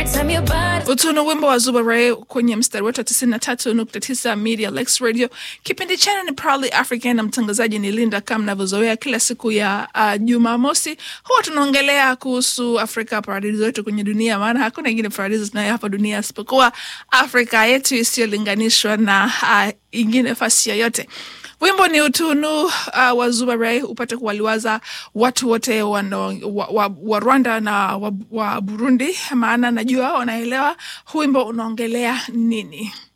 time your body Utunu wimbo wa Zuba Ray kwenye mstari wetu wa 93.9 Media Lex Radio. Kipindi chenu ni Proudly African na mtangazaji ni Linda, kama mnavyozoea kila siku ya uh, Jumamosi huwa tunaongelea kuhusu Afrika, paradiso yetu kwenye dunia, maana hakuna ingine paradiso tunayo hapa dunia isipokuwa Afrika yetu isiyolinganishwa na uh, ingine fasi yoyote. Wimbo ni utunu uh, wa Zuba Ray upate kuwaliwaza watu wote wano, wa, wa, wa Rwanda na wa, wa Burundi, maana najua wanaelewa huu wimbo unaongelea nini.